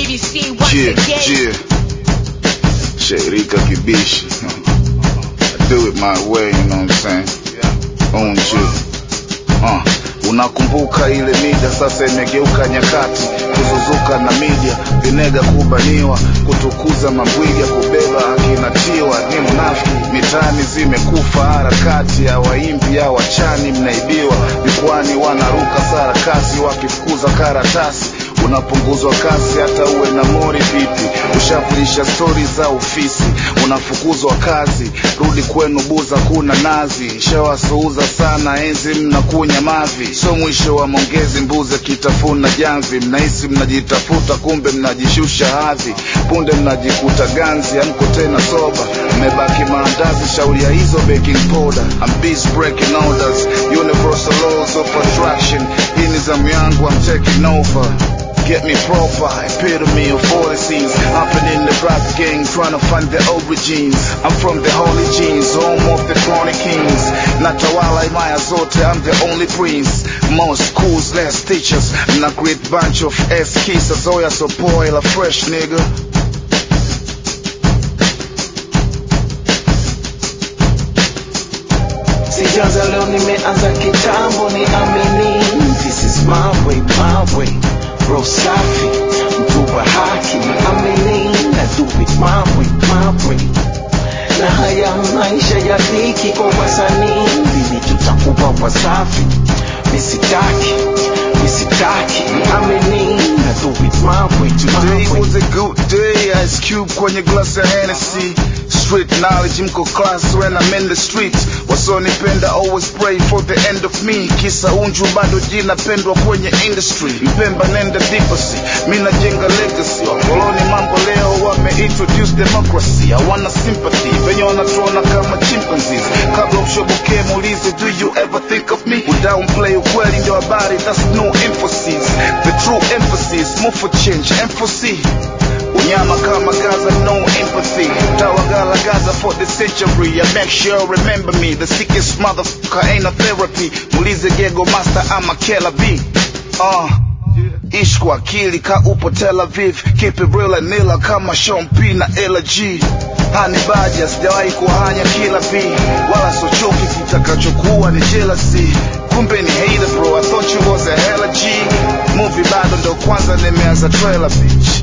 BBC once Yeah, again. yeah. Sherika Kibishi. I do it my way, you know what I'm saying? Own you. Uh, unakumbuka ile mida sasa imegeuka nyakati kuzuzuka na media vinega kubaniwa kutukuza mabwiga kubeba akinatiwa ni mnafiki mitaani zimekufa harakati ya waimbi ya wachani mnaibiwa jukwani wanaruka sarakasi wakifukuza karatasi unapunguzwa kasi hata uwe na mori vipi ushafurisha stori za ofisi unafukuzwa kazi rudi kwenu buza kuna nazi shawasuuza sana enzi mnakunya mavi so mwisho wa mongezi mbuze kitafuna jamvi mnahisi mnajitafuta kumbe mnajishusha hadhi punde mnajikuta ganzi amko tena soba mmebaki maandazi shauri ya hizo baking powder I'm busy breaking orders universal laws of attraction hii ni zamu yangu I'm taking over Get me proper, epitome of all the scenes Hopping in the rap gang, trying to find the origins I'm from the holy genes, home of the chronic kings Natawala imaya zote, I'm the only prince Most schools, less teachers And a great bunch of S-kissers Oh yeah, so boil a fresh nigga sijaanza leo nimeanza kitambo ni amini this is my way my way bro safi mtu wa haki ni amini na do it my way my way na haya maisha ya dhiki kwa wasanii lini tutakuwa wasafi misitaki misitaki ni amini na do it my way Today my way was a good day, Ice Cube kwenye glass ya Hennessy Street knowledge mko class when I'm in the streets Wasonipenda always pray for the end of me Kisa unju bado jina pendwa kwenye industry Mpemba nenda deepasi, mina jenga legacy Wakoloni mambo leo wame introduce democracy Hawana sympathy, venye wanatuona kama chimpanzees Kabla ushoboke muulize do you ever think of me Udownplay ukweli ndio habari, that's no emphasis The true emphasis, move for change, emphasis Unyama kama Gaza, no empathy. Tawagala Gaza for the century. I make sure remember me. The sickest motherfucker ain't a therapy. Mulize Gego Master, I'm a killer B. Uh. Ishi kwa akili ka upo Tel Aviv, keep it real and nila kama Sean P na Ella G. Hani baja sijawahi kuhanya kila B, wala sochoki kitakachokuwa ni jealousy. Kumbe ni hater bro, I thought you was a hella G. Movie bado ndo kwanza nimeanza trailer bitch.